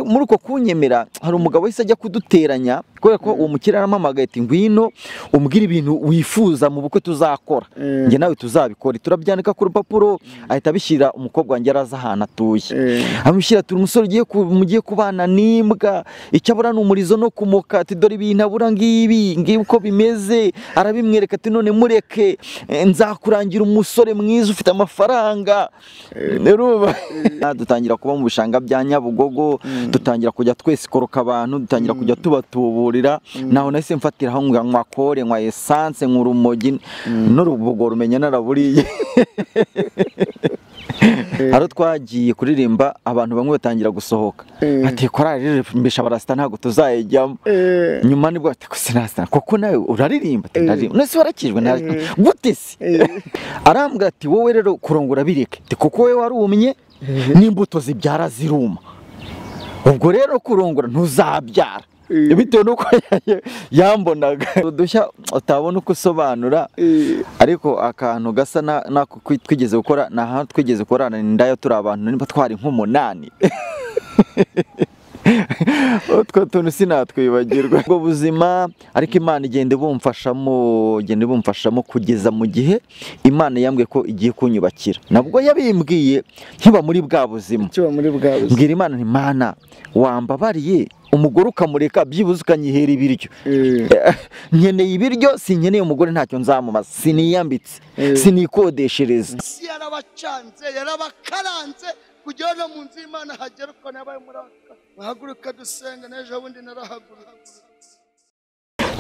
muri uko kunyemera hari umugabo wahise ajya kuduteranya kubera ko uwo mukire arampamagaye ati ngwino umbwire ibintu wifuza mu bukwe tuzakora njye nawe tuzabikore turabyandika ku rupapuro ahita abishyira umukobwa wanjye araza ahantu atuye amushyira turi umusore ugiye ku- mugiye kubana n'imbwa icyo abura ni umurizo no kumuka ati dore ibintu abura ngibi ngibi uko bimeze arabimwereka ati none mureke eh, nzakurangira umusore mwiza ufite amafaranga Urumva? dutangira kuba mu bishanga bya nyabugogo dutangira kujya twesikoroka abantu dutangira kujya tubatuburira naho nahise mfatiraho ngo nywa kore nywa esanse nywa urumogi n'urubogo rumenya naraburiye hari twagiye kuririmba abantu bamwe batangira gusohoka ati korari rero mbesha barasita ntabwo tuzayijyamo nyuma nibwo ati gusa nasita kuko nawe uraririmba ati ndaririmba none se warakijwe nta- gute se arambwira ati wowe rero kurongora bireke ati kuko wowe warumye n'imbuto zibyara ziruma ubwo rero kurongora ntuzabyara Eh. bitewe n'uko yambonaga udushya utabona uko usobanura ariko akantu gasa na- n'ako kwi- twigeze gukora ni ahantu twigeze gukorana indayo turi abantu niba twari nk'umunani utwo tuntu sinatwibagirwa ubwo buzima ariko imana igenda ibumfashamo igenda ibumfashamo kugeza mu gihe imana yambwiye ko igiye kunyubakira nabwo yabimbwiye nkiba muri bwa buzima kiba muri bwa buzima mbwira imana nti mana wambabariye umugore ukamureka byibuze ukanyihera ibiryo nkeneye ibiryo sinkeneye umugore ntacyo nzamumaza siniyambitse Eh. sinikodeshereza isi yarabacanze yarabakaranze kugira no mu nzu y'imana hagera uko nabaye muri aka muhaguruka dusenga n'ejo bundi narahaguruka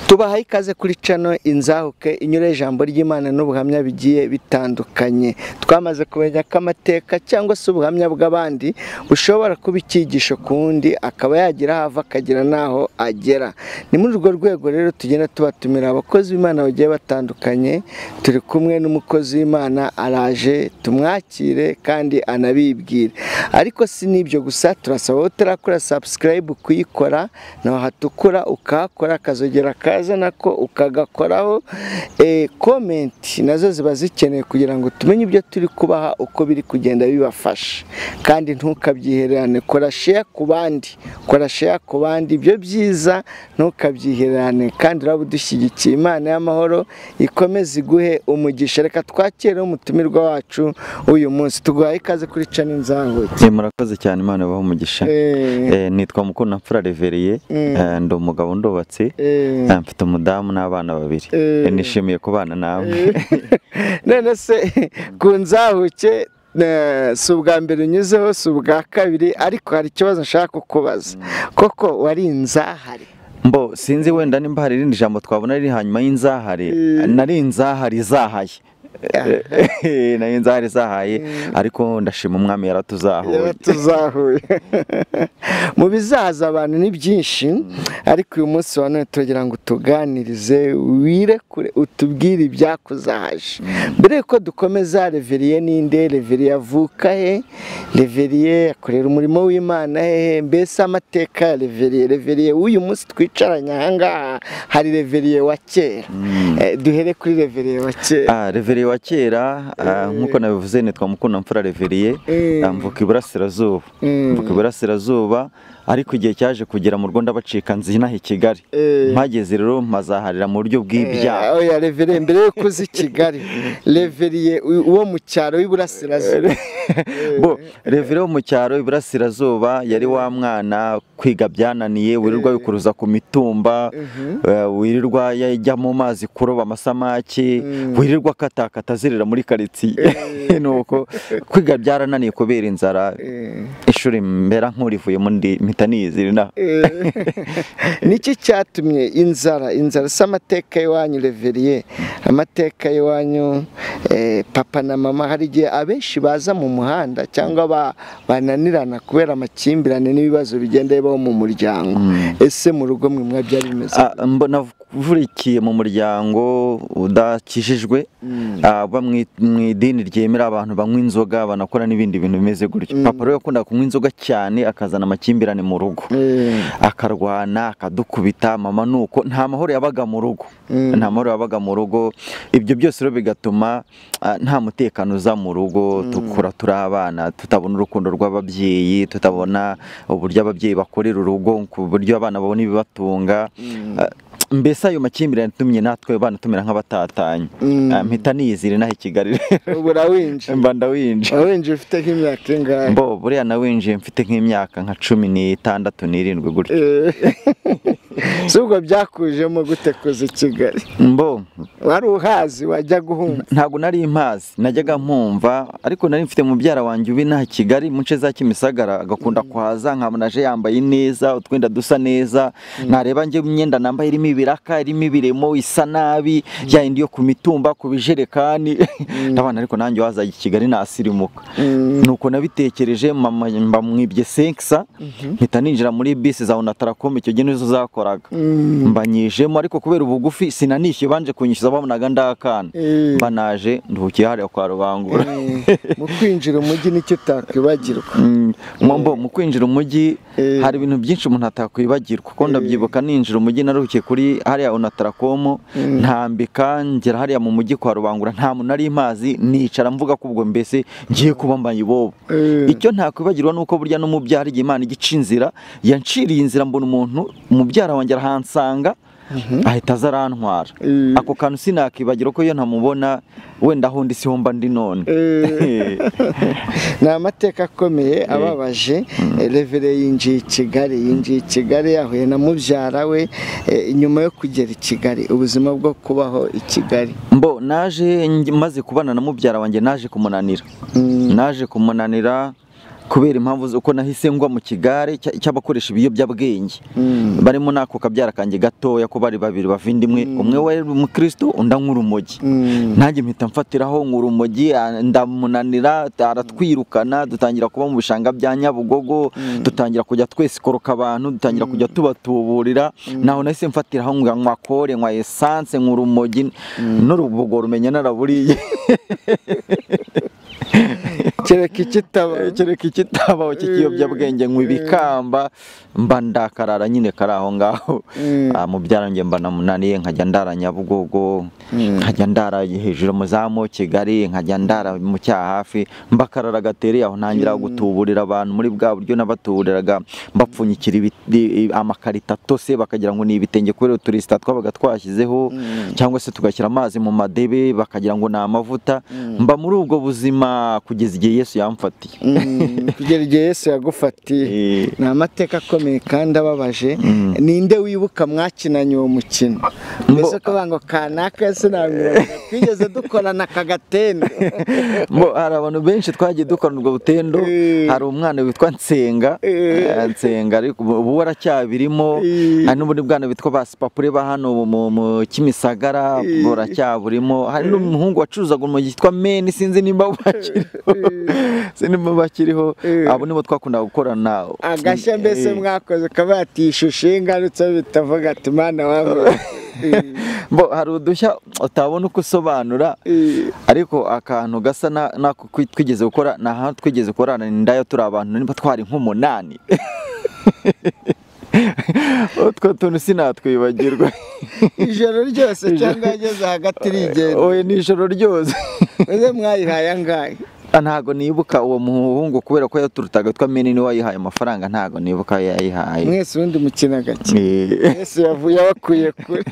tubahaye ikaze kuri cano inzahuke inyura ijambo ry'imana n'ubuhamya bigiye bitandukanye twamaze kumenya ko amateka cyangwa se ubuhamya bw'abandi bushobora kuba icyigisho ku wundi akaba yagira aho ava akagera n'aho agera ni muri urwo rwego rero tugenda tubatumira abakozi b'imana bagiye batandukanye turi kumwe n'umukozi w'imana araje tumwakire kandi anabibwire ariko si n'ibyo gusa turasaba abo utarakora sabusikarayibu kuyikora naho hatukura ukahakora akazogera akazana ko ukagakoraho Eh, komenti nazo ziba zikenewe kugira ngo tumenye ibyo turi kubaha uko biri kugenda bibafasha kandi ntukabyihererane kora sheya ku bandi kora sheya ku bandi ibyo byiza ntukabyihererane kandi uraba udushyigikiye imana y'amahoro ikomeze iguhe umugisha reka twakire umutumirwa wacu uyu munsi tuguhaye ikaze kuri cana inzangwe Eh, murakoze cyane imana ibahe umugisha Eh, Eh, nitwa mukundamfura revereye Mm. Eh, ndi umugabo ndubatse eh. Eh, mfite umudamu n'abana babiri Eh. Eh, nishimiye kubana nawe none se ku nzahuke eh, si ubwa mbere unyuzeho si ubwa kabiri ariko hari ikibazo nshaka kukubaza koko wari inzahare mbo sinzi wenda nimba hari irindi jambo twabona riri hanyuma y'inzahare Eh. nari inzahare izahaye nari inzahare izahaye ariko ndashima umwami yaratuzahuye Rero tuzahuye mu bizahaza abantu ni byinshi ariko uyu munsi wa none turagira ngo tuganirize wirekure utubwire ibyakuzahaje mbere yuko dukomeza reveriye ninde reveriye avuka he reveriye akorera umurimo w'imana hehe mbese amateka ya reveriye reveriye w'uyu munsi twicaranye ahangaha hari reveriye wa kera Eh, duhere kuri reveriye wa kera Ah, reveriye wa kera ah, nk'uko nabivuze nitwa mukundamfura reveriye Eh. ah, mvuka iburasirazuba Mm. mvuka iburasirazuba ariko igihe cyaje kugera mu rwanda bacika nzinaha i kigali Eh. mpageze rero mpazaharira mu buryo bw'ibyaha oya reveriye mbere yo kuza i kigali reveriye u- uwo mu cyaro w'iburasirazuba bo reveriye wo mu cyaro iburasirazuba yari wa mwana kwiga byananiye wirirwa yikuruza ku mitumba eh, wirirwa yajya mu mazi kuroba amasamaki wirirwa akatakata azerera muri karitsiye nuko kwiga byarananiye kubera inzara Eh, ishuri mbera nk'urivuyemo ndi mpita niyizira inaha eh. niki cyatumye inzara inzara si amateka y'iwanyu reveriye amateka y'iwanyu eh, papa na mama hari igihe abenshi baza mu muhanda cyangwa ba- bananirana kubera amakimbirane n'ibibazo bigenda bibaho mu muryango ese mu rugo mwe mwabyari bimeze Ah, mbo- nav- uvurikiye mu muryango udakijijwe ah, uba mu i- mu idini ryemera abantu banywa inzoga banakora n'ibindi bintu bimeze gutyo papa rero yakundaga kunywa inzoga cyane akazana amakimbirane mu rugo akarwana akadukubita mama nuko nta mahoro yabaga mu rugo nta mahoro yabaga mu rugo ibyo byose rero bigatuma ah, nta mutekano uza mu rugo tukura turi abana tutabona urukundo rw'ababyeyi tutabona uburyo ababyeyi bakorera urugo ku buryo abana babona ibibatunga Ah, mbese ayo makimbirane atumye natwe abana tumera nk'abatatanye Ah, mpita niyizire naho i Kigali rero ubu urawinjiye mba ndawinjira urawinjiye ufite nk'imyaka ingahe mbo buriya nawinjiye mfite nk'imyaka nka cumi n'itandatu n'irindwi gutyo Eh, si ubwo byakujemo gute kuza i kigali mbo wari uhazi wajya guhumba ntabwo nari mpazi najyaga mpumva ariko nari mfite mubyara wanjye ubi nta kigali mu nce za kimisagara agakunda kuhaza nkabona aje yambaye neza utwenda dusa neza nareba njye imyenda nambaye irimo ibiraka irimo ibiremo isa nabi ya yindi yo ku mitumba ku bijerekani ndabona ariko nanjye waza i kigali nasirimuka nuko nabitekereje mama mba mwibye senkisa mpita ninjira muri bisi za onataracom icyo gihe nizo zakoraga mbanyijemo ariko kubera ubugufi sinanishyuye banje kunyishyuza babonaga ndakana Eh, mba naje nduhukiye hariya kwa rubangura eh, mu kwinjira umujyi nicyo utakwibagirwa Mm, mbo mu kwinjira umujyi Eh. hari ibintu byinshi umuntu atakwibagirwa kuko ndabyibuka ninjira umujyi naruhukiye kuri hariya onataracom ntambika ngera hariya mu mujyi kwa rubangura nta muntu nari mpazi nicara mvuga ko ubwo mbese ngiye kuba mbaye ibobo Eh, icyo ntakwibagirwa ni uko burya n'umubyara igihe imana igica inzira yanciriye inzira mbona umuntu umubyara wanjye arahansanga ahita aza arantwara Eh. ako kantu sinakibagirwa ko iyo ntamubona wenda aho ndi siho mba ndi none eh, ni amateka akomeye ababaje revere yinjiye i kigali yinjiye i kigali yahuye na mubyara we eh, nyuma yo kugera i kigali ubuzima bwo kubaho i kigali mbo naje ngi- maze kubana na mubyara wanjye naje kumunanira Mm. naje kumunanira kubera impamvu z'uko nahise ngwa mu kigare cy- cy'abakoresha ibiyobyabwenge Mm. barimo n'ako kabyara kanjye gatoya ko bari babiri bavindimwe umwe wari umukristo undi anywa urumogi Mm. nanjye mpita mfatiraho ngo urumogi a- ndamunanira aratwirukana dutangira kuba mu bishanga bya nyabugogo dutangira kujya twesikoroka abantu dutangira kujya tubatuburira naho nahise mfatiraho ngo nywa kore nywa esanse nywa urumogi n'urubogo rumenya naraburiye kereka ikitaba kereka ikitabaho cy'ikiyobyabwenge nywa ibikamba mba ndakarara nyine kari aho ngaho Mm. Ah, mubyara wanjye mba namunaniye nkajya ndara nyabugogo nkajya ndara hejuru mu zamu kigali nkajya ndara mu cyahafi mbakarara gatereye aho ntangira gutuburira abantu muri bwa buryo nabatuburiraga mbapfunyikira ibi- i- amakarito atose bakagira ngo ni ibitenge kubera uturisita twabaga twashyizeho cyangwa se tugashyira amazi mu madebe bakagira ngo ni amavuta mba muri ubwo buzima kugeza igihe yesu yamfatiye Mm. kugera igihe yesu yagufatiye Eh, ni amateka akomeye kandi ababaje Mm. ninde wibuka mwakinanye uwo mukino mbese kuvuga ngo kanaka sinamenya twigeze dukorana akagatende Mbo, hari abantu benshi twagiye dukorana ubwo butendo Eh. hari umwana witwa nsenga Eh. Eh, nsenga ariko ubu- ubu waracyabirimo Eh. hari n'ubundi bwana bitwa basipapure ba hano mu- mu mu kimisagara Eh. buracyaburimo hari n'umuhungu wacuruzaga urumogi yitwa meni sinzi nimba bakiriho sinzi nimba bakiriho Eh. abo nibo twakundaga gukorana agashya mbese Eh. mwakoze ukaba yatishushe ingarutse bitavuga ati mana wawe Mbo, hari udushya utabona uko usobanura ariko akantu gasa na- n'ako kwi- twigeze gukora ni ahantu twigeze gukorana indayo turi abantu niba twari nk'umunani utwo tuntu sinatwibagirwa ijoro ryose cyangwa yageze hagati irigenda oya ni ijoro ryose uze mwayihaye angahe Ah, ntago nibuka uwo muhungu kubera ko yaturutaga twa meni ni wayihaye amafaranga ntago nibuka ayo yayihaye mwese ubundi mukina agakina Eh, yesu yavuye abakuye kure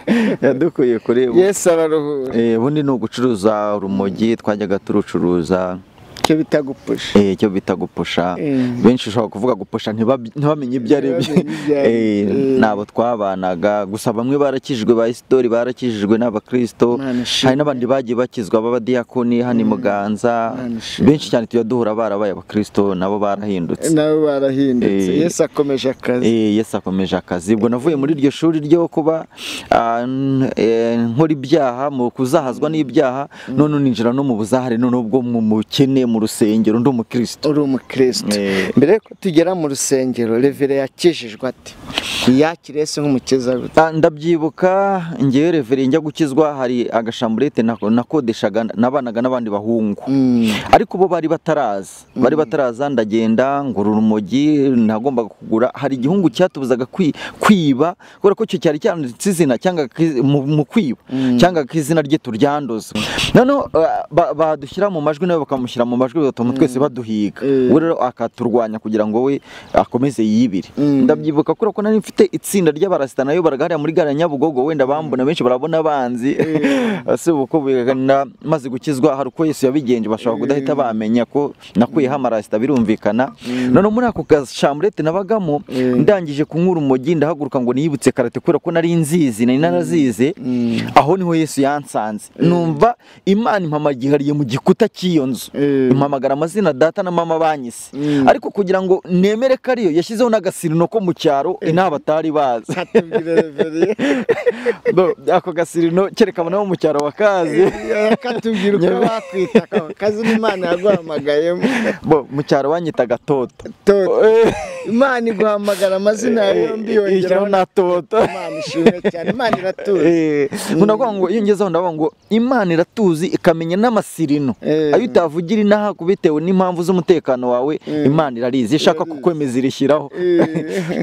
yadukuye kure yesu araruhura Eh, ubundi ni ugucuruza urumogi twajyaga turucuruza icyo bita gupusha Eh, icyo bita gupusha Mm. benshi ushobora kuvuga gupusha ntibab- ntibamenye ibyo ari byo Ntibamenye ibyo ari byo. Eh, Mm. ni abo twabanaga gusa bamwe barakijijwe ba isitori barakijijwe n'abakristo Imana ishimwe. hari n'abandi bagiye bakizwa b'abadiyakoni hano i muganza Imana ishimwe. benshi cyane tujya duhura barabaye abakristo nabo barahindutse nabo barahindutse Eh. yesu akomeje akazi Eh, Yesu akomeje akazi ubwo navuye muri iryo shuri ryo kuba ah, n- eh, nkora ibyaha mu kuzahazwa n'ibyaha none ninjira no mu buzahare noneho ubwo mu mukene mu rusengero ndi umukristo uri umukristo Eh. mbere yuko tugera mu rusengero revere yakijijwe ate yakire yesu nk'umukiza we Ah, ndabyibuka ngewe reveri njya gukizwa hari agashamburete nako- nakodeshaga nabanaga n'abandi bahungu Mm. ariko bo bari bataraza bari bataraza ndagenda ngura urumogi nagombaga kugura hari igihungu cyatubuzaga kwi- kwiba kubera ko cyo cyari cyanditse izina cyangwa ki- mu mu kwiba cyangwa ko izina rye turyanduza noneho eh, ba- badushyira mu majwi nawe bakamushyira mu majwi batuma twese baduhiga Eh. we rero akaturwanya kugira ngo we akomeze yibire Mm. ndabyibuka kubera ko nari mfite itsinda ry'abarasita nayo baragahariya muri gare ya nyabugogo wenda bambona benshi barabona banzi si uko bigana maze gukizwa hari uko yesu yabigenje bashobora kudahita bamenya ko nakuyeho amarasita birumvikana noneho muri ako gashamburete nabagamo ndangije kunywa urumogi ndahaguruka ngo niyibutse karate kubera ko nari nzizi nari narazize aho niho yesu yansanze numva imana impamagihariye mu gikuta cy'iyo nzu Eh. impamagara amazina data na mama banyise Mm. ariko kugira ngo nemere ko ariyo yashyizeho n'agasirino ko mu cyaro inaha batari bazi hatubwire reveri No, ako gasirino kerekana nabo mu cyaro bakazi katubwira uko bakwita ako kazi imana yaguhamagayemo bo mu cyaro banyitaga toto Toto, Eh, imana iguhamagara amazina yawe yombi yongeraho ishyiraho na toto imana ishimwe cyane imana iratuye Eh, ndavuga ngo iyo ngezeho ndavuga ngo imana iratuzi ikamenya n'amasirino Eh. ayo utavugira inaha ku bitewe n'impamvu z'umutekano wawe imana irarizi iyo ishaka kukwemeza irishyiraho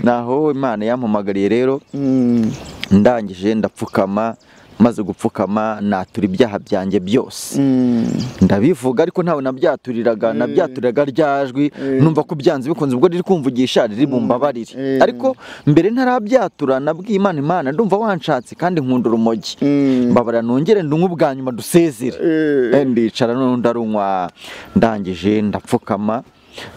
naho imana yampamagariye rero Mm. ndangije ndapfukama maze gupfukama natura ibyaha byanjye byose Mm. ndabivuga ariko ntawe nabyaturiraga nabyaturiraga ryajwi numva ko byanze bikunze ubwo riri kumvugisha riri bumbabarire Mm. ariko mbere ntarabyatura nabwiye imana imana ndumva wanshatse kandi nkunda urumogi Mm. mbabara nongere ndunywe ubwa nyuma dusezere Eh. Eh, ndicara noneho ndarunywa ndangije ndapfukama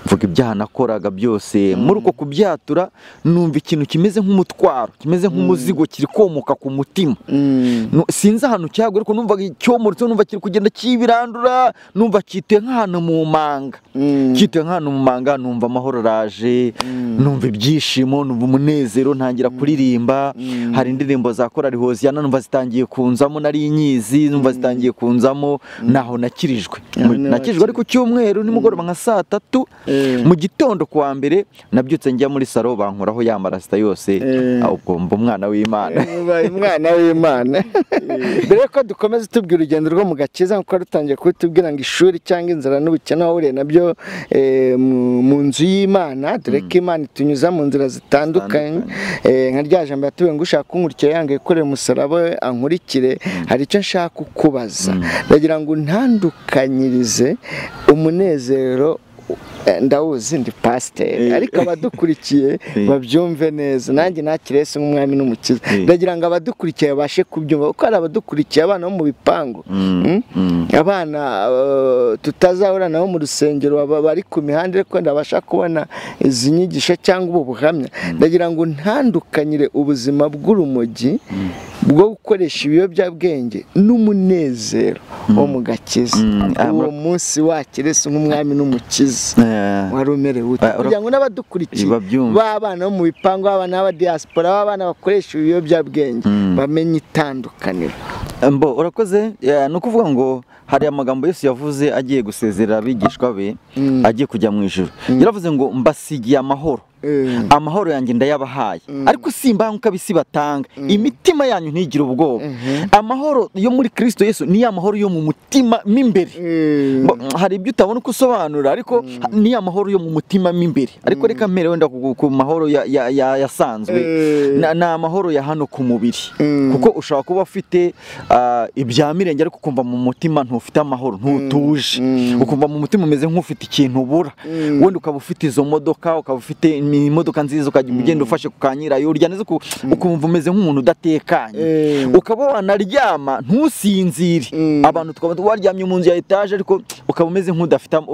mvuga ibyaha nakoraga byose muri uko kubyatura numva ikintu kimeze nk'umutwaro kimeze nk'umuzigo kiri komoka ku mutima Mm. Nu- sinzi ahantu cyagwa ariko numva cyomoretse numva kiri kugenda kibirandura numva cyituye nk'ahantu mu manga Mm. cyituye nk'ahantu mu manga numva amahoro araje numva ibyishimo numva umunezero ntangira kuririmba hari indirimbo za korari hoziyana numva zitangiye kunzamo nari nyizi numva zitangiye kunzamo naho nakirijwe Naho Mu- nakirijwe ari ku cyumweru nimugoroba nka saa tatu Eh. mu gitondo ku wa mbere nabyutse njya muri saro bankoraho ya marasita yose Eh. Ah, ubwo mba umwana w'imana ubaye umwana w'imana mbere yuko dukomeza tubwira urugendo rwo mu gakiza nk'uko wari utangiye kubitubwira ngo ishuri cyangwa inzara n'ubukene wahuriye nabyo eh, mu- mu nzu y'imana dore ko imana itunyuza mu nzira zitandukanye Eh, nka rya jambo yatubwiye ngo ushaka kunkurikira yanga yikorera umusaraba we ankurikire hari icyo nshaka kukubaza ndagira ngo untandukanyirize umunezero eh, ndawuzi ndi pasiteri ariko abadukurikiye Eh. babyumve neza nanjye nakire Yesu nk'umwami n'umukiza Eh. ndagira ngo abadukurikiye babashe kubyumva kuko hari abadukurikiye abana bo mu bipangu Mm? abana eh, tutazahura nabo mu rusengero baba bari ku mihanda ariko ndabasha kubona izi nyigisho cyangwa ubu buhamya ndagira ngo ntandukanyire ubuzima bw'urumogi bwo gukoresha ibiyobyabwenge n'umunezero wo mu gakiza Mm. Ah, uwo mura- munsi wakire Yesu nk'umwami n'umukiza Eh, wari umerewe ute Eh, ura- kugira ngo n'abadukurikiye Babyumve. b'abana bo mu bipangu b'abana b'abadiyasipora b'abana bakoresha ibiyobyabwenge bamenye itandukaniro mbo urakoze Eh, ni ukuvuga ngo hari amagambo Yesu yavuze agiye gusezerera abigishwa be agiye kujya mu ijuru yaravuze ngo mbasigiye amahoro Mm. amahoro yanjye ndayabahaye ariko si imbanguka bisi batanga imitima yanyu ntigire ubwoba amahoro yo muri kirisito Yesu ni ya mahoro yo mu mutima mo imbere Mm. Mbo, hari ibyo utabona uko usobanura ariko ni amahoro yo mu mutima mo imbere ariko reka mpere wenda ku, ku mahoro ya- ya- ya- yasanzwe Eh. na- ni amahoro ya hano ku mubiri Mm. kuko ushobora kuba ufite ah, ibya mirenge ariko ukumva mu mutima ntufite amahoro ntutuje Mm. ukumva mu mutima umeze nk'ufite ikintu ubura Mm. wenda ukaba ufite izo modoka ukaba ufite imodoka nziza ukajya ugenda ufashe ku ka nyirayo urya neza uku- ukumva umeze nk'umuntu udatekanye Mm. ukaba wanaryama ntusinzire Mm. abantu tukaba waryamye mu nzu ya etaje ariko ukaba umeze nk'udafite am-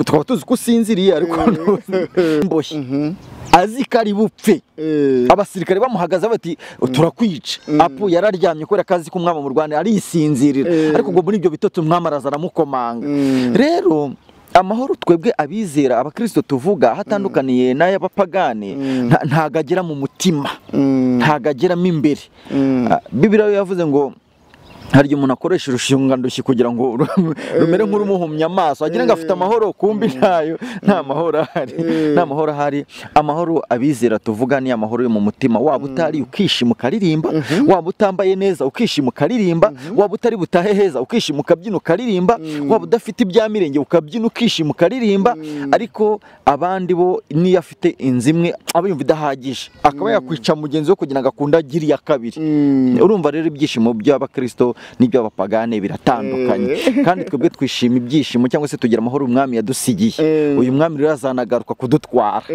tukaba tuzi ko usinziriye ariko mboshye azi ko ari bupfe Eh. abasirikare bamuhagaze bati turakwica apu yararyamye kubera ko azi ko umwami mu rwanda arisinzirira Eh. ariko ngo muri ibyo bitotsi umwami araza aramukomanga Mm. rero amahoro twebwe abizera abakirisito tuvuga hatandukaniye n'ay'abapagani nta- ntago agera mu mutima Mm. ntago ageramo imbere Mm. Ah, bibiriya yo yavuze ngo hari igihe umuntu akoresha urushingandushyi kugira ngo ru- rumere nk'urumuhumya amaso agira ngo afite amahoro kumbi ntayo nta mahoro ahari nta mahoro ahari amahoro abizera tuvuga ni amahoro yo mu mutima waba utari ukishima ukaririmba waba utambaye neza ukishima ukaririmba waba utari butahe heza ukishima ukabyina ukaririmba waba udafite ibyamirenge ukabyina ukishima ukaririmba ariko abandi bo niyo afite inzu imwe aba yumva idahagije akaba yakwica mugenzi we kugira ngo akunde agire iya kabiri urumva rero ibyishimo by'abakristo n'iby'abapagane biratandukanye kandi twebwe twishima ibyishimo cyangwa se tugira amahoro umwami yadusigiye uyu mwami rero azanagaruka kudutwara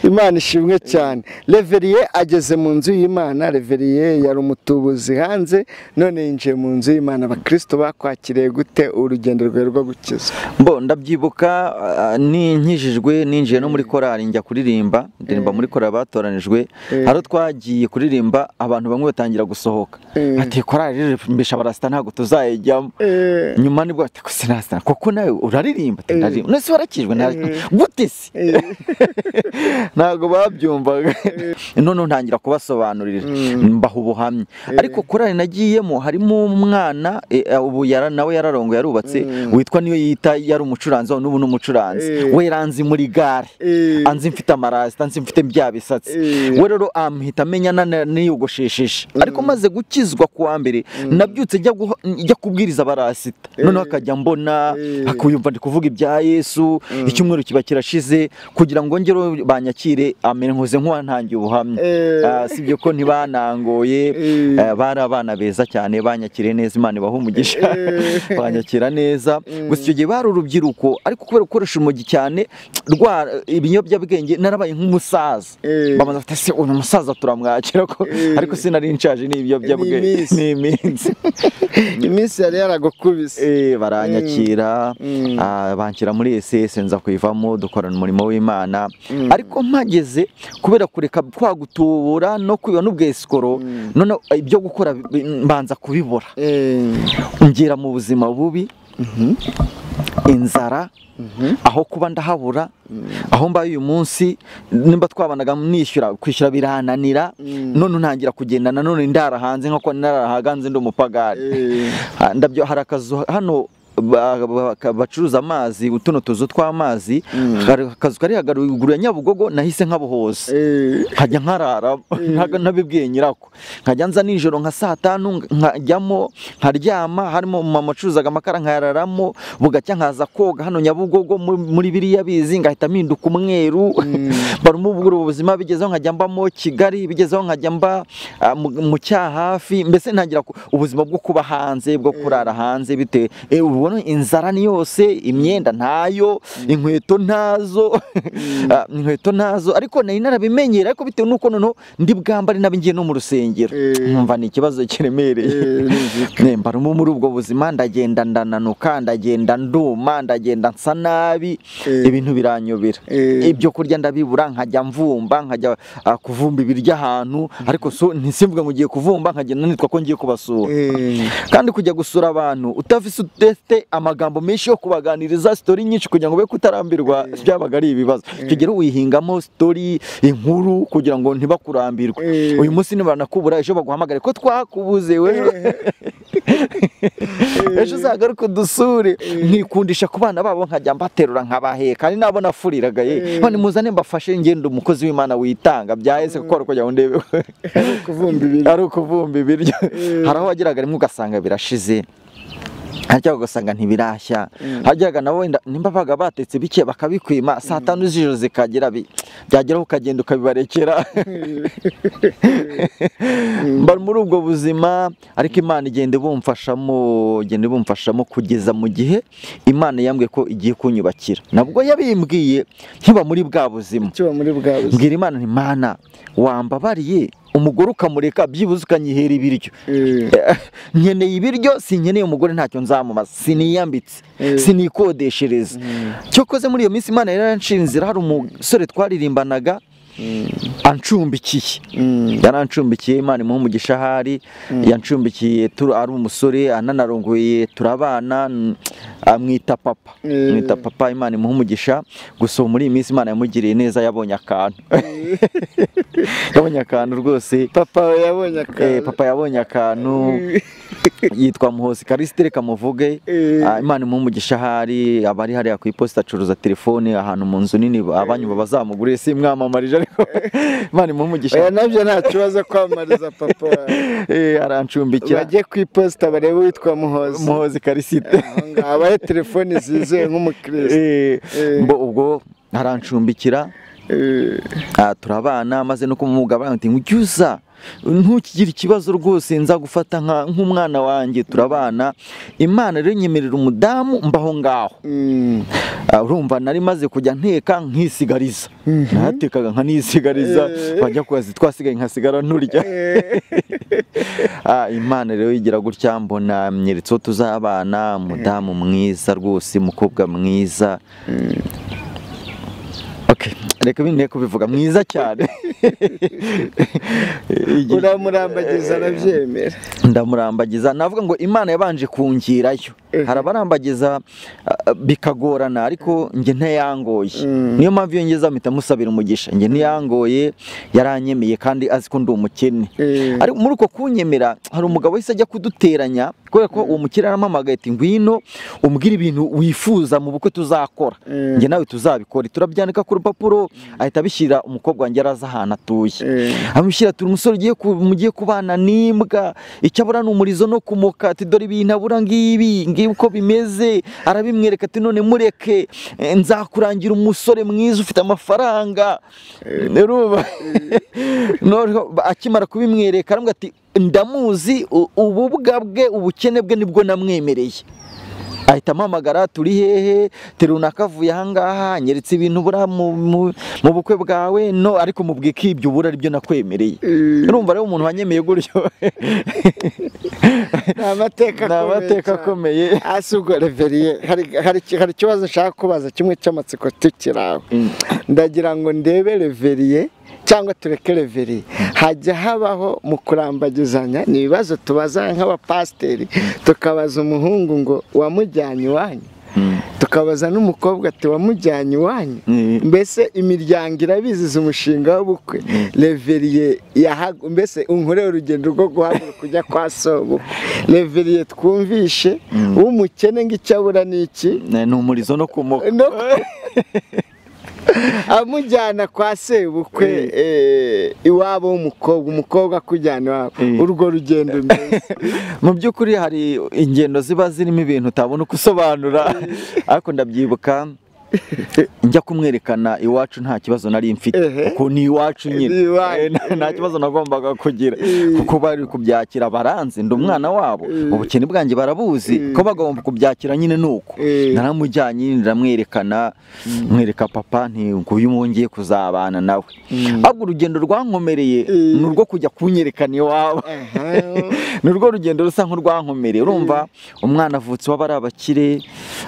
imana ishimwe cyane reveriye ageze mu nzu y'imana reveriye yari umutubuzi hanze none yinjiye mu nzu y'imana abakirisito bakwakiriye gute urugendo rwawe rwo gukiza mbo ndabyibuka ah, ni nkijijwe ninjiye no muri korali njya kuririmba ndirimba muri korali batoranijwe haro twagiye kuririmba abantu bamwe batangira gusohoka Eh. ati korali rero mbesha barasita ntabwo tuzayijyamo nyuma nibwo ati ko sinasita kuko nawe uraririmba ati ndaririmba none se warakijwe ntari- gute se ntabwo babyumvaga noneho ntangira kubasobanurira mbaha ubuhamya ariko korali nagiyemo harimo umwana eh, ubu yara- nawe yararongo yarubatse witwa niyo yita yari umucuranzi wa n'ubu ni umucuranzi Eh. we yanzi muri gare anzi mfite amarasita anzi mfite bya bisatsi Eh. we rero amhita amenya nana- niyogoshesheje ariko maze gukizwa ku wa mbere nabyutse njya guha- njya kubwiriza abarasita noneho akajya mbona Eh. akuyumva ndi kuvuga ibya yesu icyumweru kiba kirashize kugira ngo ngereho banyakire amere nkoze nk'uwantangiye ubuhamya Eh. Ah, si byo ko ntibanangoye Eh. Eh, bari abana beza cyane banyakiriye neza imana ibaha umugisha Eh. banyakira neza gusa icyo gihe bari urubyiruko ariko kubera gukoresha urumogi cyane rwa ibiyobyabwenge narabaye nk'umusaza Eh. babanza bati ese uyu musaza turamwakira ko Eh. ariko sinari nshaje ni ibiyobyabwenge iminsi. ni iminsi iminsi yari yaragukubise Eh, baranyakira Mm. ah, banshyira muri esese nza kuyivamo dukorana umurimo w'imana ariko mpageze kubera kureka kwa gutubura no kwiba n'ubwesikoro none ibyo gukora bi- mbanza kubibura Eh. ngera mu buzima bubi inzara aho kuba ndahabura aho mbaye uyu munsi nimba twabanaga nishyura kwishyura birananira none ntangira kugenda nanone ndara hanze nk'uko narara hanze ndi umupagani Eh. Ha, ndabyo hari akazu hano ba- ba- ka- bacuruza amazi utuno tuzu tw'amazi hari akazu kari haruguru ya nyabugogo nahise nkabuhoza Eh. nkajya nkarara ntago nabibwiye nyirako nkajya nza nijoro nka saa tanu nk- nkajyamo nkaryama harimo mama acuruzaga amakara nkayararamo bugacya nkaza koga hano nyabugogo mu- muri biriya bizi ngahita mpinduka umweru barimo ubwo ubuzima bigezeho nkajya mbamo kigali bigezeho nkajya mba ah, mu- mu cyahafi mbese ntagira ku- ubuzima bwo kuba hanze bwo kurara hanze bitewe Eh, ubona inzara ni yose imyenda ntayo inkweto ntazo Ah, inkweto ntazo ariko nari narabimenyera ariko bitewe n'uko noneho ndi bwambare nabingiye no mu rusengero Eh. nkumva ni ikibazo kiremereye Ne, mba rumo muri ubwo buzima ndagenda ndananuka ndagenda nduma ndagenda nsa nabi Eh. ibintu biranyobera Eh. ibyo kurya ndabibura nkajya mvumba nkajya ah, kuvumba ibiryo ahantu ariko so ntisimvuga ngo ugiye kuvumba nkagenda nitwa ko ngiye kubasura Eh. kandi kujya gusura abantu utafise utete amagambo menshi yo kubaganiriza sitori nyinshi kugira ngo be kutarambirwa byabaga ari ibibazo icyo gihe wihingamo sitori inkuru kugira ngo ntibakurambirwe Eh. uyu munsi nibaranakubura ejo baguhamagare ko twakubuze wewe ejo uzagaruke udusure nkikundisha ku bana babo nkajya mbaterura nkabaheka ari nabo nafuriraga ye none muzane mbafashe ngenda umukozi w'imana witanga byahese kuko hari kugira ngo ndebe kuvumba ibintu ari ukuvumba ibiryo hari aho wageraga rimwe ugasanga birashize harya ugasanga ntibirashya hajyaga nabo wenda nimba babaga batetse bike bakabikwima saa tanu z'ijoro zikagera bi- byageraho ukagenda ukabibarekera bari muri ubwo buzima ariko imana igenda ibumfashamo igenda ibumfashamo kugeza mu gihe imana yambwiye ko igiye kunyubakira nabwo yabimbwiye nkiba muri bwa buzima kiba muri bwa buzima mbwira imana nti mana wambabariye umugore ukamureka byibuze ukanyihera ibiryo Eh. Eh, nkeneye ibiryo sinkeneye umugore ntacyo nzamumaza siniyambitse sinikodeshereza cyo koze muri iyo minsi imana yaranshinzira hari umusore twaririmbanaga ancumbikiye yarancumbikiye imana imuha umugisha ahari yancumbikiye turi ari umusore ananarongoye turabana n- amwita papa mwita papa imana imuha umugisha gusa ubu muri iyi minsi imana yamugiriye neza yabonye akantu yabonye akantu rwose papa we yabonye Eh, akantu papa yabonye akantu yitwa muhozi karisitire kamuvuge Eh. Ah, imana imuha umugisha ahari aba ari hariya ku iposita acuruza telefone ahantu mu nzu nini abanyu babazamuguriye simwamamarije ariko imana imuha umugisha oya nabyo nta kibazo kwamamariza papa wawe Eh, arancumbikira bajye ku iposita barebe uwitwa muhozi muhozi karisite Aho ngaho habaye telefoni zizewe nk'umukirisitu Eh, Eh. mbo ubwo arancumbikira Eh, Ah, turabana maze no kumugabanya nti ujye uza ntukigire ikibazo rwose nzagufata nka- nk'umwana wanjye turabana imana rero nyemerera umudamu mbaho ngaho mm, Ah, urumva nari maze kujya nteka nkisigariza natekaga nkanisigariza Eh. bajya kubaza twasigaye nkasigara nturya eh, Ah, imana rero yigira gutya mbona myeretse uwo tuzabana umudamu mwiza rwose umukobwa mwiza Okay, reka binteye kubivuga mwiza cyane Igihe- uramurambagiza arabyemera ndamurambagiza navuga ngo imana yabanje kungirayo hari abarambagiza ah, bikagorana ariko njye ntayangoye niyo mpamvu iyo ngeze aho mpita musabira umugisha njye ntiyangoye yaranyemeye kandi azi ko ndi umukene Eh, ariko muri uko kunyemera hari umugabo wese ajya kuduteranya kubera ko uwo mukire arampamagaye ati ngwino umbwire ibintu wifuza mu bukwe tuzakora Mm. njye nawe tuzabikora turabyandika ku rupapuro ahita abishyira umukobwa wanjye araza ahantu atuye eh, amushyira turi umusore ugiye ku- mugiye kubana n'imbwa icyo abura ni umurizo no kumuka ati dore ibintu abura ngibi ngibi uko bimeze arabimwereka ati none mureke eh, nzakurangira umusore mwiza ufite amafaranga Urumva? Noneho ba- akimara kubimwereka aramubwira ati ndamuzi u- ububwa bwe ubukene bwe nibwo namwemereye ahita ampamagara turi hehe terunaka avuye ahangaha nyeretse ibintu buriya mu- mu- mu bukwe bwawe no ariko mubwira ko ibyo ubura aribyo nakwemereye urumva rero umuntu wanyemeye gutyo ni amateka ni amateka akomeye cyane. akomeye hasi ubwo reveriye hari- hari iki- hari ikibazo nshaka kubaza kimwe cy'amatsiko tukirawe Mm. ndagira ngo ndebe reveriye cyangwa tureke reveriye hajya habaho mu kurambagizanya ni ibibazo tubaza nk'abapasiteri tukabaza umuhungu ngo wamujyanye iwanyu tukabaza n'umukobwa ati wamujyanye iwanyu Mm. mbese imiryango irabiziza umushinga w'ubukwe reveriye yahagu mbese unkore urugendo rwo guhaguruka ujya kwa sobukwe reveriye twumvishe w'umukene ng'icyo abura ni iki Ne- ni umurizo no kumuka no amujyana kwa sebukwe eh, iwabo w'umukobwa umukobwa akujyana iwabo Eh. urwo rugendo mbese mu by'ukuri hari ingendo ziba zirimo ibintu utabona uko usobanura ariko ndabyibuka njya kumwerekana iwacu nta kibazo nari mfite Ehe. kuko ni iwacu Ni nyine iwanyu. Eh, nta- nta kibazo nagombaga kugira Eh. kuko bari kubyakira baranze ndi umwana wabo Eh. ubukene bwanjye barabuzi Eh. ko bagomba kubyakira nyine ni uko Eh. naramujyanye ndamwerekana mwereka papa nti nguyu uwo ngiye kuzabana nawe ahubwo urugendo rwankomereye Eh. ni urwo kujya kunyerekana iwabo Aha. ni urwo rugendo rusa nk'urwankomereye urumva umwana avutse iwabo ari abakire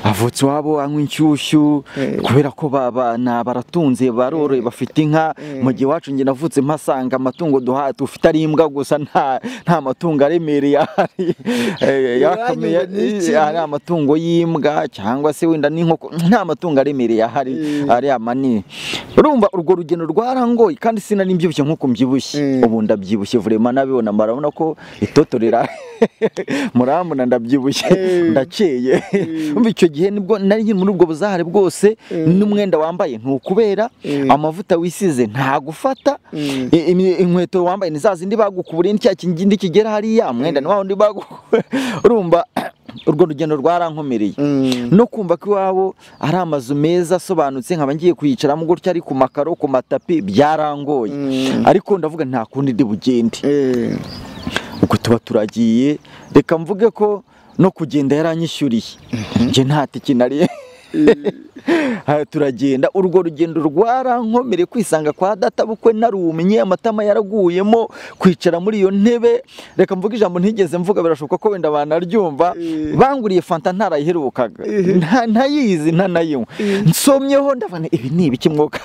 avutse iwabo anywa inshyushyu Eh. kubera ko baba na baratunze baroroye bafite inka Eh. mu gihe iwacu njye navutse mpasanga amatungo duha dufite ari imbwa gusa nta nta matungo aremereye ahari Eh, yakamye Iwanyu ngo ni iki? ari amatungo y'imbwa cyangwa se wenda n'inkoko nta matungo aremereye ahari Eh. ari amanini urumva urwo rugendo rwarangoye kandi sinari mbyibushye nk'uko mbyibushye Mm. ubu ndabyibushye vurema nabibona murabona ko itoto rira murambona ndabyibushye Mm. ndakeye umva icyo gihe nibwo nari nkiri muri ubwo buzahare bwose Mm. n'umwenda wambaye ntukubera Mm. amavuta wisize ntagufata Mm. I- imi- inkweto wambaye ni za zindi bagukuburiye n'icya kindi kigera hariya mwenda ni wa wundi bagukuburiye urumva urwo rugendo rwarankomereye Mm. no kumva ko iwabo ari amazu meza asobanutse nkaba ngiye kuyicaramo gutya ari ku makaro ku matapi byarangoye Mm. ariko ndavuga nta kundi ndi bugende Eh. ubwo tuba turagiye reka mvuge ko no kugenda yaranyishyuriye njye nta tiki nari Aha turagenda urwo rugendo rwarankomere kwisanga kwa data bukwe narumye amatama yaraguyemo kwicara muri iyo ntebe reka mvuge ijambo ntigeze mvuga birashoboka ko wenda banaryumva Eh. banguriye fanta ntarayiherukaga Nta- ntayizi ntanayinywa nsomyeho ndavuga nti, ibi ni ibiki mwuka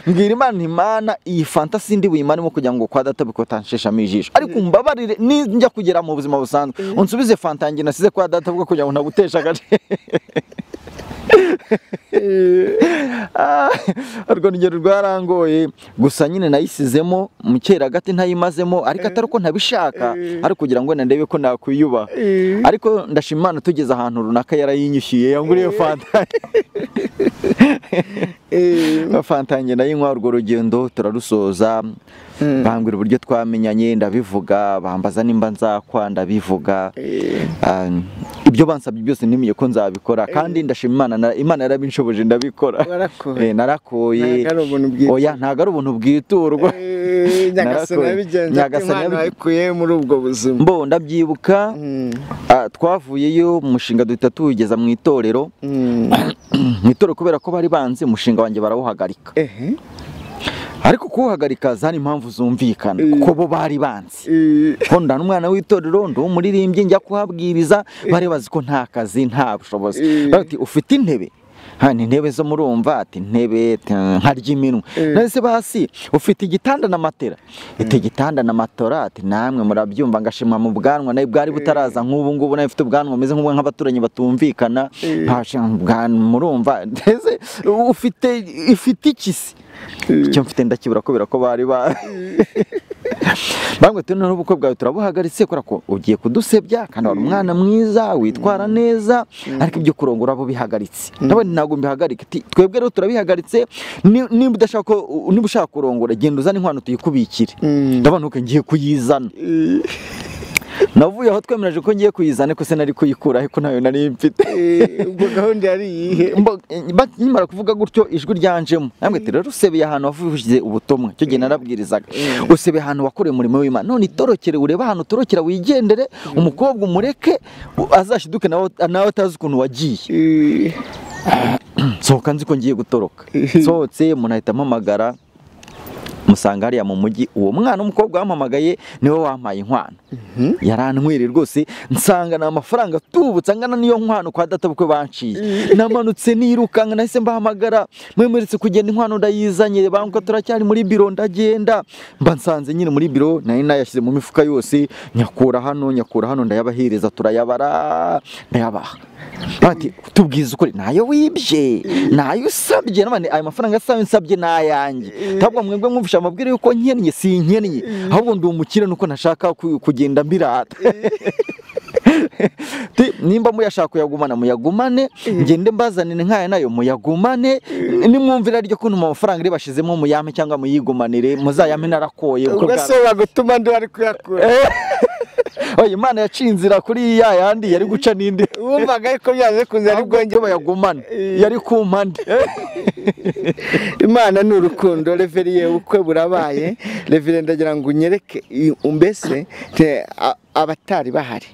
mbwira imana imana iyi fanta sindi buyimanemo kugira ngo kwa data bikotanshishamo ijisho ariko umbabarire ninjya kugera mu buzima busanzwe unsubize fanta yanjye nasize kwa data bwo kugira ngo naguteshe agace Ah, urwo rugero rwarangoye gusa nyine nayisizemo mu kera gati ntayimazemo ariko atari uko ntabishaka ari ukugira ngo narebe ko nakwiyubaha ariko ndashima imana tugeze ahantu runaka yarayinyishyuye yanguriye fanta fanta yanjye nayinywa urwo rugendo turarusoza bambwira uburyo twamenyanye ndabivuga bambaza nimba nzakwa ndabivuga Ah, ibyo bansabye byose nimiye ko nzabikora kandi ndashima imana na- imana yarabinshoboje ndabikora warakoye Eh, narakoye Ntabwo ari ubuntu bwiza. oya ntabwo ari ubuntu bwiturwa Eh, nyagasani Narakoye. yabigenje ati Nyagasani imana yabi- wayikuye muri ubwo buzima mbo ndabyibuka Mm, ah, twavuyeyo umushinga duhita tuwugeza mu itorero mm. mu itorero kubera ko bari banze umushinga wanjye barawuhagarika Ehe, ariko kuwuhagarika zari impamvu zumvikana Eh. kuko bo bari banze eh, ko ndana umwana w'itorero ndi umuririmbyi njya kuhabwiriza bari bazi ko nta kazi nta bushobozi Eh. bati ufite intebe hani intebe zo murumva ati intebe t- nkarya iminwa Eh. nase basi ufite igitanda na matera iti igitanda na matora ati namwe murabyumva ngashima mu bwanwa nawe bwari butaraza nk'ubu ngubu nawe ufite ubwanwa bumeze nk'ubwo nk'abaturanyi batumvikana ntashe ubwanwa murumva ndetse ufite ifite ikisi icyo mfite ndakibura kubera ko bari ba bamwe tu noneho ubukwe bwawe turabuhagaritse kubera ko ugiye kudusebya kandi wari umwana mwiza witwara neza ariko ibyo kurongora bo bihagaritse nabone ntabwo mbihagarika Ati, twebwe rero turabihagaritse ni- niba udashaka ko- niba ushaka kurongora genda uzane inkwano tuyikubikire Mm. ndabona uko ngiye kuyizana eh, navuye aho twemereje ko ngiye kuyizana ko se nari kuyikura ariko nayo nari mfite eh, ubwo gahunda yari iyihe Mbo- ba- nkimara kuvuga gutyo ijwi ryanjemo namwe ati rero usebeye ahantu wavuze ubutumwa icyo gihe narabwirizaga usebeye ahantu wakoreye umurimo w'imana none itorokere urebe ahantu utorokera wigendere umukobwa umureke u- azashiduke nawe nawe atazi ukuntu wagiye Eh, sohoka nzi ko ngiye gutoroka nsohotse umuntu ahita ampamagara musanga hariya mu mujyi uwo mwana w'umukobwa wampamagaye niwe wampaye inkwano yarantwere rwose nsanga ni amafaranga tubutse angana n'iyo nkwano kwa data bukwe banciye namanutse nirukanka nahise mbahamagara mwemeretse kugenda inkwano ndayizanye banguka turacyari muri biro ndagenda mba nsanze nyine muri biro nari nayashyize mu mifuka yose nyakura hano nyakura hano ndayabahereza turayabara ndayabaha bati tubwize ukuri nayo wibye nayo usabye none ayo mafaranga asabe nsabye nayanjye ntabwo mwebwe mwumvisha amabwire yuko nkennye si nkennye ahubwo ndi umukire nuko nashaka ku- kugenda mbirata Ti, nimba muyashaka kuyagumana muyagumane ngende mbazanire nkaya nayo muyagumane nimwumvira ryo kuntu mu mafaranga ari bashizemo muyame cyangwa muyigumanire muzayame narakoye kuko ubwo bwa- se wagutuma ndi wari kuyakura Oya, imana yacinzira kuri ya yandi yari guca n'indi wumvaga ariko byanze kunze ari ahubwo bwongere ko bayagumane Eh. yari ku mpande imana ni urukundo reveriye ubukwe burabaye reveriye ndagira ngo unyereke i- mbese te- a- abatari bahari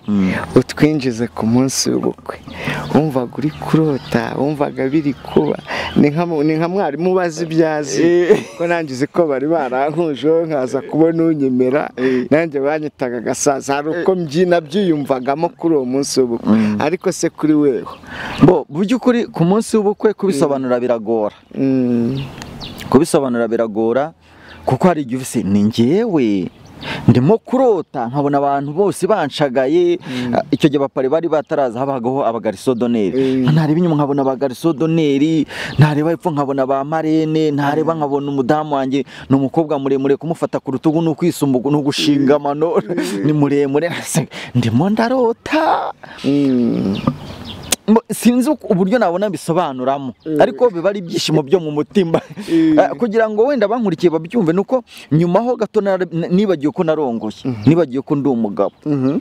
utwinjize ku munsi w'ubukwe wumvaga uri kurota wumvaga biri kuba ni nka mu- ni nka mwarimu ubaza ibyo azi ko nanjye uzi ko bari barankujeho nkaza kubona unyemera nanjye banyitaga agasaza hari uko mbyina byiyumvagamo kuri uwo munsi w'ubukwe ariko se kuri wewe bo mu by'ukuri ku munsi w'ubukwe kubisobanura biragora Mm. kubisobanura biragora kuko hari igihe ufise ni njyewe ndimo kurota nkabona abantu bose banshagaye Ah, icyo gihe abapari bari bataraza habagaho abagarisodoneri Mm. nareba inyuma nkabona abagarisodoneri nareba hepfo nkabona ba marene nareba nkabona umudamu wanjye ni umukobwa muremure kumufata ku rutugu ni ukwisumbugu ni ugushinga amano ni muremure ndimo ndarota Mm. Mo- sinzi uko- uburyo nabona bisobanuramo ariko biba ari ibyishimo byo mu mutima Eh, kugira ngo wenda abankurikiye babyumve nuko nyuma ho gato nara- n- nibagiwe ko narongoye nibagiwe ko ndi umugabo Mhm.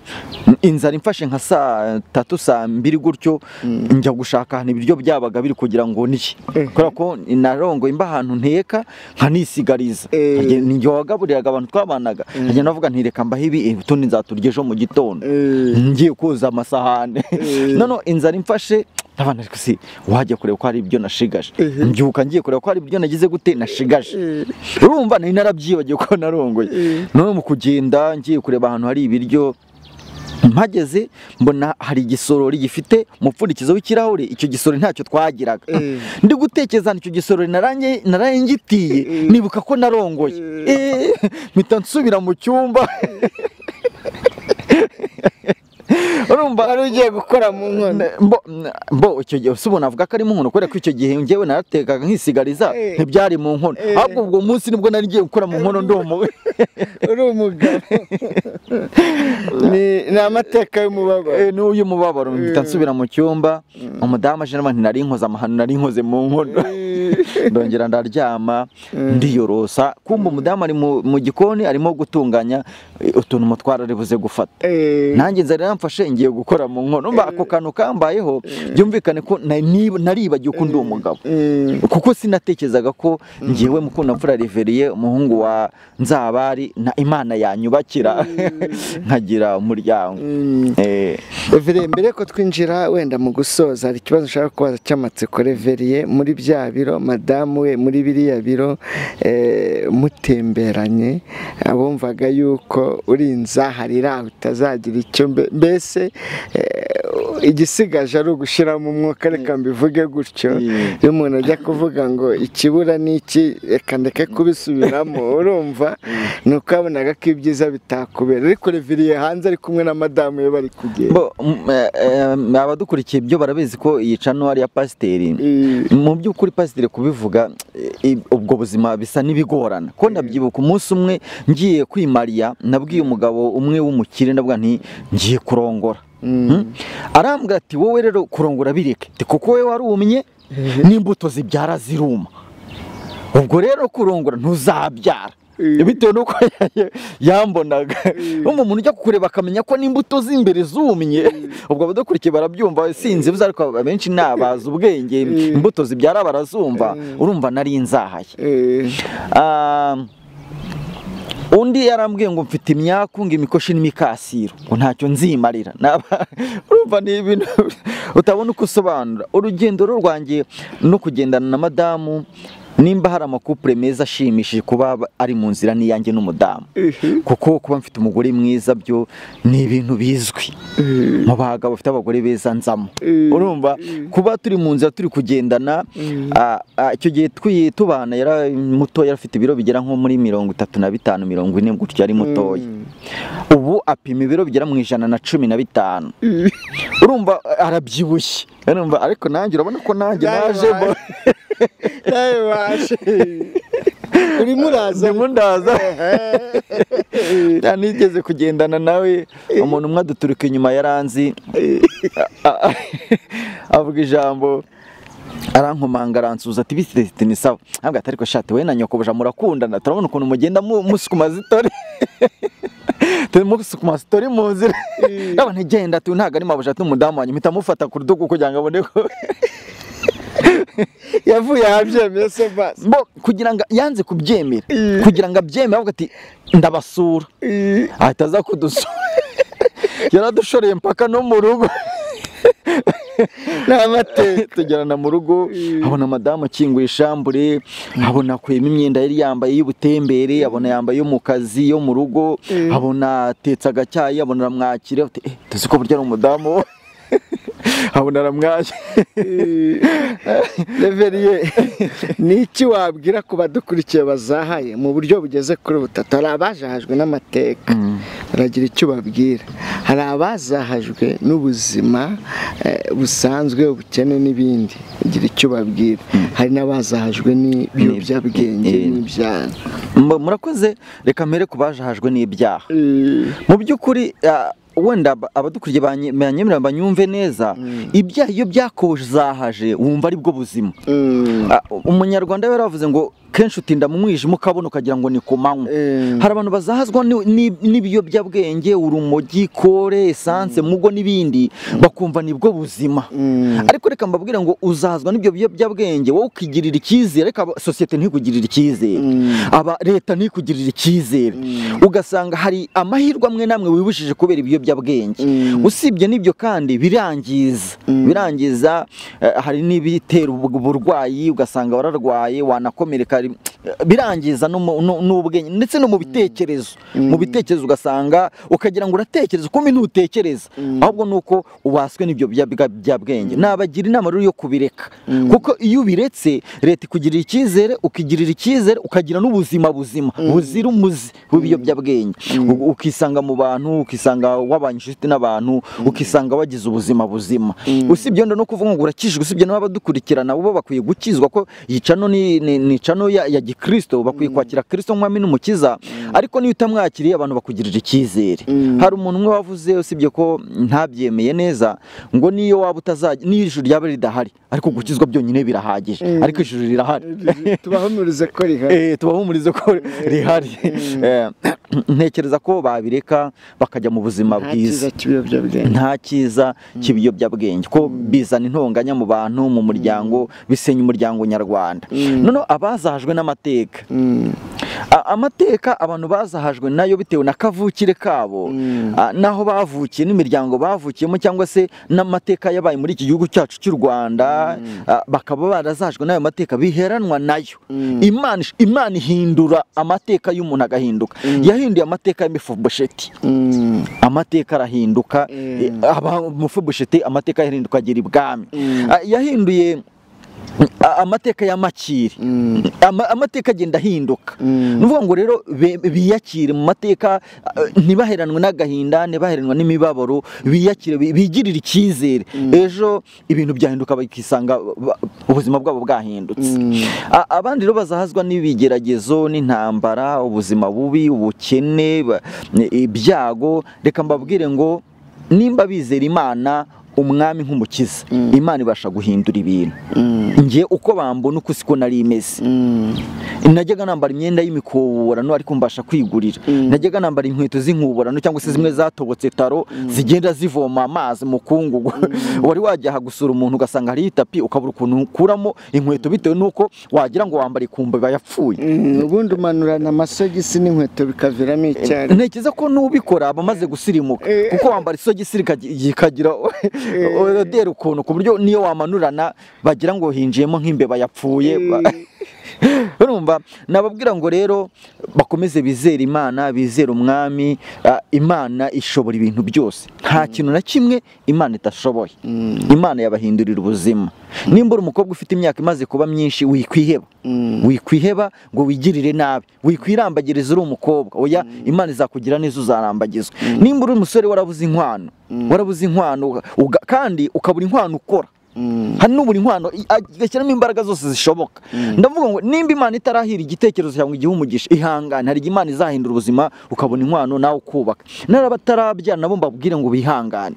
inzara imfashe nka saa tatu saa mbiri gutyo njya gushaka ahantu ibiryo byabaga biri kugira ngo ndye kubera ko narongoye mba ahantu nteka nkanisigariza Eh. Nkajya- ni njye wagaburiraga abantu twabanaga nkajya navuga nti reka mbahe ibi eh, utundi nzaturya ejo mu gitondo Eh. ngiye koza amasahane none inzara imfashe abana ariko si wajya kureba ko hari ibyo nashigaje mbyuka ngiye kureba ko hari ibyo nagize gute nashigaje urumva nari narabyibagiwe ko narongoye none mu kugenda ngiye kureba ahantu hari ibiryo mpageze mbona hari igisorori gifite umupfundikizo w'ikirahure icyo gisorori ntacyo twagiraga Eh. ndi gutekereza icyo gisorori narange- narangitiye Eh. nibuka ko narongoye Eh, mpita nsubira mu cyumba urumva wari ugiye gukora mu nkono mbo mbo icyo gihe usubona avuga ko ari mu nkono kubera ko icyo gihe njyewe naratekaga nkisigariza Eh. ntibyari mu nkono Eh. ahubwo ubwo munsi nibwo nari ngiye gukora mu nkono ndomo uri umugabo Ni- ni amateka y'umubabaro Eh, n'uyu mubabaro mpita nsubira mu cyumba umudamu aje n'abantu nari nkoze amahano nari nkoze mu nkono ndongera ndaryama ndiyorosa kumva umudamu ari mu mu gikoni arimo gutunganya eh, utuntu mutwara ari buze gufata Eh, nanjye nzari namfashe ngiye gukora mu nkono Umva ako kantu kambayeho byumvikane ko na- nib- naribagiwe ko ndi umugabo eh, kuko sinatekerezaga ko ngewe mukundamfura reveriye umuhungu wa nzabari na imana yanyubakira nkagira umuryango mm. Eh, Reveriye mbere ko twinjira wenda mu gusoza hari ikibazo nshaka kubaza cy'amatsiko Reveriye muri bya biro madamu we muri biriya biro eh, mutemberanye abumvaga yuko uri inzahari aho utazagira icyo mbe- mbese eh, igisigaje ari ugushyiramo umwuka reka mbivuge gutyo Mm. iyo umuntu ajya kuvuga ngo ikibura ni iki reka ndeke kubisubiramo urumva ni uko yabonaga ko ibyiza bitakubera ariko Reveriye hanze ari kumwe na madamu we bari kugenda bo, mm, eh, eh, abadukurikiye ibyo barabizi ko iyi cano ari iya pasiteri Eh, mu by'ukuri pasiteri kubivuga eh, eh, ubwo buzima bisa n'ibigorana ko ndabyibuka umunsi umwe ngiye kwimariya nabwiye umugabo umwe w'umukire ndavuga nti ngiye kurongora Hmm? arambwira ati wowe rero kurongora bireke Ati, kuko wowe warumye n'imbuto zibyara ziruma ubwo rero kurongora ntuzabyara Eh. bitewe n'uko ya- yambonaga nk'umuntu umuntu ujya kukureba akamenya ko n'imbuto z'imbere zumye ubwo abadukurikiye barabyumva sinzi buze ariko abenshi ni abazi ubwenge Eh. imbuto zibyara barazumva Eh. urumva nari nzahaye eh, Ah, undi yarambwiye ngo mfite imyaku ngo imikoshi n'imikasiro ngo ntacyo nzimarira Naba- urumva ni ibintu utabona uko usobanura urugendo rero rwanjye no kugendana na madamu nimba hari amakupure meza ashimishije kuba ari mu nzira n'iyanjye n'umudamu eh, kuko kuba mfite umugore mwiza byo ni ibintu bizwi mu bagabo bafite abagore beza nzamo Mm. urumva kuba turi mu nzira turi kugendana ah, ah, icyo gihe twi- tubana yari muto yari afite ibiro bigera nko muri mirongo itatu na bitanu mirongo ine gutyo yari mutoya ubu apima ibiro bigera mu ijana na cumi na bitanu urumva arabyibushye urumva ariko nanjye urabona ko nanjye Nawe naje bo- nawe waje urimo uraza ndimo ndaza nta nigeze kugendana nawe umuntu umwe aduturuka inyuma yaranzi a- a- avuga ijambo arankomanga aransuza ati bisitesite ni sawa ntabwo atari ko shati wowe na nyokobuja murakundana turabona ukuntu mugenda mu- musukuma zitori turimo gusukuma sitori mu nzira ndabona ntigenda tu ntabwo ari mabuja tu umudamu wanjye mpita mufata ku rutugu kugira ngo abone ko yavuye ahabyemeye se basi Bo, kugira ngo yanze kubyemera Eh. kugira ngo abyemere avuga ati ndabasura Eh, ahita aza kudusura yaradushoreye mpaka no mu rugo ni amateka tugerana mu rugo abona madamu akinguye ishambure abona akwema imyenda yari yambaye y'ubutembere abona yambaye iyo mu kazi yo mu rugo Mm. abona atetse agacyayi abona aramwakira ati eh tuzi ko burya ari umudamu abona aramwakira Eh, Reveriye ni iki wabwira ku badukurikiye bazahaye mu buryo bugeze kuri butatu hari abajahajwe n'amateka baragira icyo babwira hari abazahajwe n'ubuzima eh, busanzwe ubukene n'ibindi bagira icyo babwira hari n'abazahajwe n'ibiyobyabwenge Ni- n'ibyaha Mu- murakoze reka mbere ku bajahajwe n'ibyaha Eh, mu by'ukuri ah, wenda ab- abadukuriye banye- banyemerera banyumve neza ibyaha iyo byakuzahaje wumva aribwo buzima mm, Ah, umunyarwanda we yaravuze ngo kenshi utinda mu mwijima ukabona ukagira ngo ni ku manywa eh, hari abantu bazahazwa ni- ni- n'ibiyobyabwenge urumogi kore esanse mugo n'ibindi bakumva nibwo buzima mm, ariko reka mbabwire ngo uzahazwa n'ibyo biyobyabwenge wowe ukigirira icyizere ariko aba- sosiyete ntikugirire icyizere Mm. aba leta ntikugirire icyizere ugasanga hari amahirwe amwe n'amwe wibujije kubera ibiyobyabwenge Mm. usibye n'ibyo kandi birangiza birangiza eh, hari n'ibitera ubu- uburwayi ugasanga wararwaye wanakomereka kari birangiza no mu- no- n'ubwenge ndetse no mu bitekerezo mu bitekerezo ugasanga ukagira ngo uratekereza uko ntutekereza ahubwo ni uko ubaswe n'ibyo bya- bya bwenge nabagira inama rero yo kubireka kuko iyo ubiretse leta ikugirira icyizere ukigirira icyizere ukagira n'ubuzima buzima buzira umuze bw'ibiyobyabwenge U- ukisanga mu bantu ukisanga wabanye inshuti n'abantu ukisanga wagize ubuzima buzima usibye wenda no kuvuga ngo urakijijwe usibye n'abadukurikirana bo bakwiye gukizwa ko iyi cano ni ni- ni cano ya ya gikristo bakwiye kwakira kristo nk'umwami n'umukiza ariko niyo utamwakiriye abantu bakugirira icyizere hari umuntu umwe wavuze usibye ko ntabyemeye neza ngo niyo waba utazajya niyo ijuru ryaba ridahari ariko gukizwa byonyine birahagije ariko ijuru rirahari tubahumurize ko rihari Eh, tubahumurize ko rihari Eh, ntekereza ko babireka bakajya mu buzima nta cyiza bwiza cy'ibiyobyabwenge nta cyiza cy'ibiyobyabwenge ko bizana intonganya mu bantu mu muryango bisenya umuryango nyarwanda noneho abazahajwe n'amateka Mm. A- amateka abantu bazahajwe nayo bitewe na kavukire kabo a, n'aho bavukiye n'imiryango bavukiyemo cyangwa se n'amateka yabaye muri iki gihugu cyacu cy'u Rwanda a, bakaba barazahajwe n'ayo mateka biheranwa nayo Imana ish- Imana ihindura amateka y'umuntu agahinduka yahinduye amateka ya Mefibosheti Mm. amateka arahinduka Mm. eh, aba Mefibosheti amateka yahinduka agera ibwami A, yahinduye a- amateka ya Makiri Mm. ama, amateka agenda ahinduka ni ukuvuga ngo rero be- biyakire mu mateka eh, ntibaheranwe n'agahinda ntibaheranwe n'imibabaro biyakire bi- bigirire icyizere ejo ibintu byahinduka bakisanga ba- ubuzima bwabo bwahindutse A- abandi rero bazahazwa n'ibigeragezo n'intambara ubuzima bubi ubukene ba- ibyago reka mbabwire ngo nimba bizera imana umwami nk'umukiza imana ibasha guhindura ibintu njye uko bambona uko siko nari imeze Mm. najyaga nambara imyenda y'imikoborano ariko mbasha kwigurira najyaga nambara inkweto z'inkuborano cyangwa se zimwe zatobotse taro zigenda zivoma amazi mu kungugu wari wajyaha gusura umuntu ugasanga hariho itapi ukabura ukuntu ukuramo inkweto bitewe n'uko wagira ngo wambara ikumba iba yapfuye Mm, ubundi umanurana amasogisi n'inkweto bikaviramo icyari ntekereza ko n'ubikora aba amaze gusirimuka kuko wambara isogisi rikagi- rikagira oroderi ukuntu ku buryo niyo wamanurana bagira ngo hinjiyemo nk'imbeba yapfuye ba- urumva nababwira ngo rero bakomeze bizere imana bizere umwami ah, imana ishobora ibintu byose nta kintu na kimwe imana idashoboye imana yabahindurira ubuzima nimba uri umukobwa ufite imyaka imaze kuba myinshi wikwiheba wikwiheba ngo wigirire nabi wikwirambagiriza uri umukobwa oya imana izakugira neza uzarambagizwa nimba uri umusore warabuze inkwano warabuze inkwano uga- kandi ukabura inkwano ukora hari n'ubura inkwano i- a- igashyiramo imbaraga zose zishoboka ndavuga ngo nimba imana itarahira igitekerezo cyawe ngo igihe umugisha ihangane hari igihe imana izahindura ubuzima ukabona inkwano nawe ukubaka n'abatarabyara nabo mbabwire ngo bihangane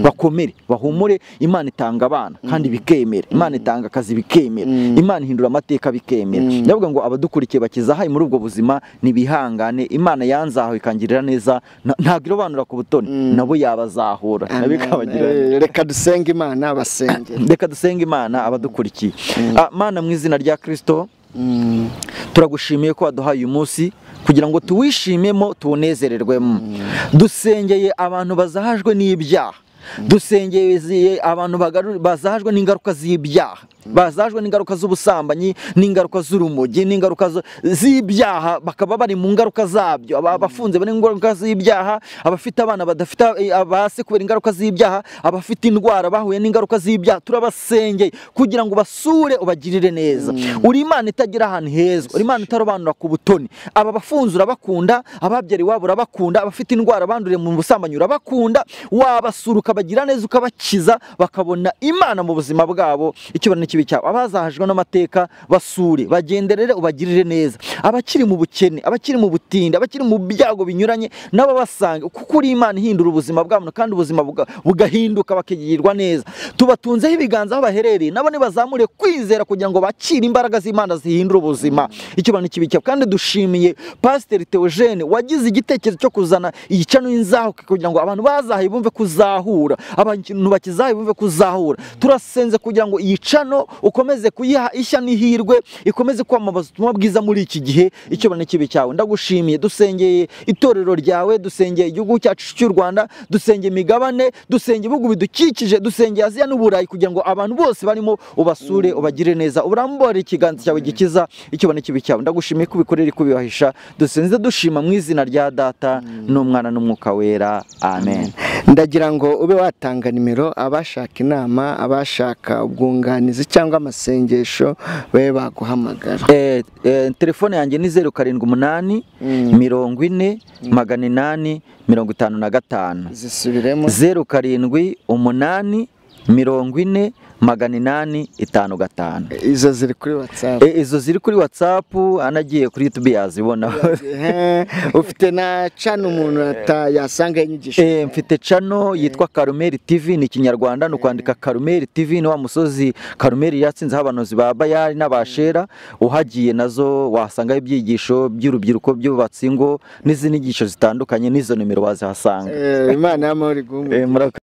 bakomere bahumure imana itanga abana kandi bikemera imana itanga akazi bikemera imana ihindura amateka bikemera ndavuga ngo abadukurikiye bakizahaye muri ubwo buzima ntibihangane imana yanzahawe ikangirira neza na- ntabwo irobanura ku butoni nabo yabazahura nabo ikabagirira neza. Eh, reka dusenge imana abasengera reka dusenge imana abadukurikiye Ah, mana mu izina rya kirisito turagushimiye ko waduhaye uyu munsi kugira ngo tuwishimemo tuwunezererwemo dusengeye abantu bazahajwe n'ibyaha dusengeye abantu bagaru- bazahajwe n'ingaruka z'ibyaha bazahajwe n'ingaruka z'ubusambanyi n'ingaruka z'urumogi n'ingaruka zo- z'ibyaha bakaba bari mu ngaruka zabyo Aba- abafunze bari mu ngaruka z'ibyaha abafite abana badafite eh, abase kubera ingaruka z'ibyaha abafite indwara bahuye n'ingaruka z'ibyaha turabasengeye kugira ngo basure ubagirire neza uri imana itagira ahantu heza uri imana itarobanura ku butoni aba bafunze urabakunda ababyara iwabo urabakunda abafite indwara banduriye mu busambanyi urabakunda wabasura ukabagira neza ukabakiza bakabona imana mu buzima bwabo icyubahiro n'ikibi cyabo abazahajwe n'amateka basure bagenderere ubagirire neza abakiri mu bukene abakiri mu butindi abakiri mu byago binyuranye nabo basange kuko uri imana ihindura ubuzima bwabo kandi ubuzima buga- bugahinduka bakigirwa neza tubatunzeho ibiganza aho baherereye nabo nibazamure kwizera kugira ngo bakire imbaraga z'imana zihindura ubuzima icyubahiro n'ikibi cyabo kandi dushimiye pasiteri teogene wagize igitekerezo cyo kuzana iyi cano y'inzahuke kugira ngo abantu bazahaye bumve kuzahura kuzahura abantu bakizaye bumve kuzahura turasenze kugira ngo iyi cano ukomeze kuyiha ishya n'ihirwe ikomeze kwamamaza ubutumwa bwiza muri iki gihe icyo bane kibi cyawe ndagushimiye dusengeye itorero ryawe dusengeye igihugu cyacu cy'u Rwanda dusengeye imigabane dusengeye ibihugu bidukikije dusengeye Aziya n'Uburayi kugira ngo abantu bose barimo ubasure ubagire neza urambore ikiganza cyawe gikiza icyo bane kibi cyawe ndagushimiye kubikorera kubibahisha dusenze dushima mu izina rya data n'umwana n'umwuka wera amen ndagira ngo ube watanga nimero abashaka inama abashaka ubwunganizi cyangwa amasengesho babe baguhamagara Eh, eh, telefone yanjye ni zeru karindwi umunani mirongo ine magana inani mirongo itanu na gatanu zisubiremo zeru karindwi umunani mirongo ine magana inani itanu gatanu izo ziri kuri watsapu Eh, izo ziri kuri watsapu anagiye kuri yutubi yazibona ufite na cana umuntu ata- yasanga inyigisho Eh, mfite cano yitwa Karumeli TV ni ikinyarwanda ni ukwandika Karumeli TV ni wa musozi Karumeli yatsinzeho abanozi ba Bayali n'abashera uhagiye nazo wasangaho ibyigisho by'urubyiruko by'ububatsi ngo n'izindi nyigisho zitandukanye n'izo nimero wazihasanga Eh, imana y'amahoro igumwe Eh, murakoze.